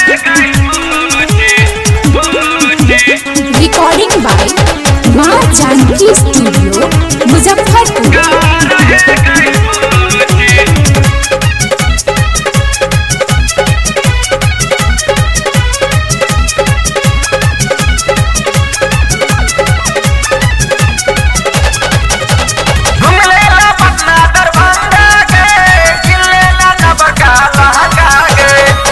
recording by Maa Janaki studio Muzaffarpur घुमलेला पटना दरभंगा गे किल्लेला नबका लहंगा गे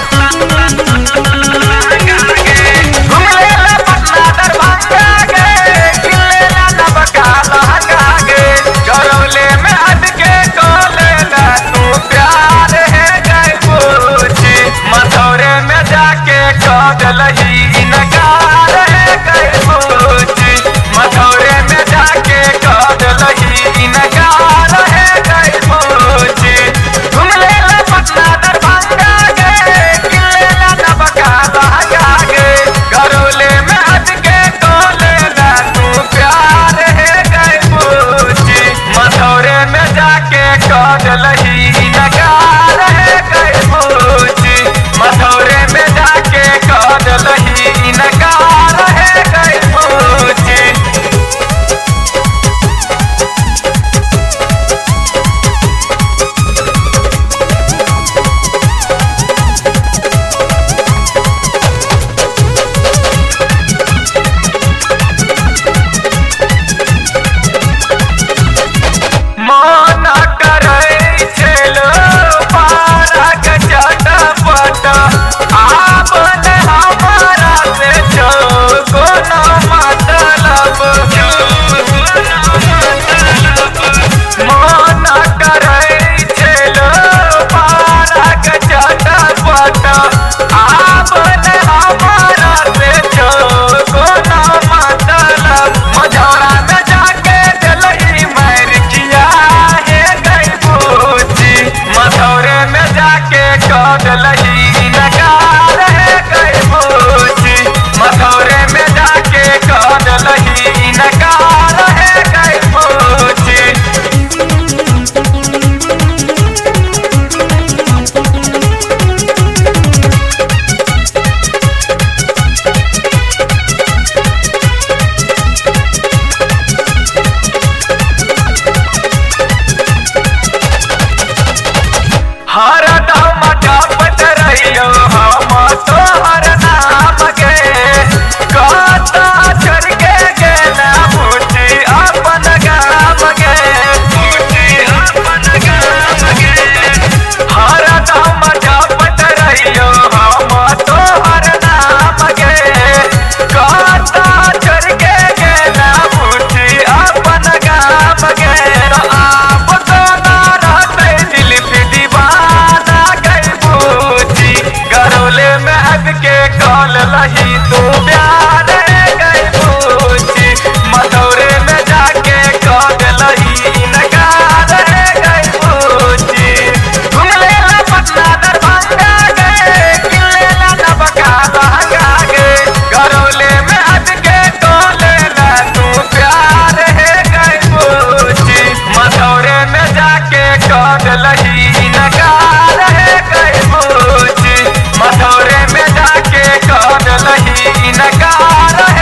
घुमलेला पटना दरभंगा गे किल्लेला नबका लहंगा गे गरौले में अटके कोलेला तू प्यार है गए पूछी मथौरे में जाके कदलही इनकार है गए पूछी मथौरे में जाके कदलही इनकार है गए पूछी घुमलेला पटना दरभंगा गे किल्लेला नबका लहंगा गे गरौले में अटके कोलेला तू प्यार है गए पूछी मथौरे में जाके कदलही इनकार है गए पूछी मथौरे में जाके कदलही इनकार है गए पूछी मन करै छेलो पारक चटपट आबन हमारा से छो कोनो मतलब मन करै छेलो पारक चटपट आबन हमारा से छो कोनो मतलब मझौरा में जाके दिलई मैर किया है गई पूछी मथौरे में जाके कदलही नकार है गई पूछी मथौरे में जाके कदलही नकार है गई पूछी हर दम जपत रहियो हम तोहर नाम के कता चढ़ के गेला मुझी अपन गाम के मुझी अपन गाम के हर दम जपत रहियो हम तोहर नाम के कता चढ़ के गेला मुझी अपन गाम के आप तो ना रहते दिल पे दीवाना गई बूझी गरौले में अब के कॉल लही तू प्यार गई बूझी मथौरे में जाके कॉल लही नकार गई बूझी घुमलेला पटना दरभंगा गे किल्लेला नबका लहंगा गे गरौले में अब के कॉलेला तू प्यार है गई बूझी मथौरे में जाके कदलही नकार है गई बूझी मथौरे में जाके कदलही नकार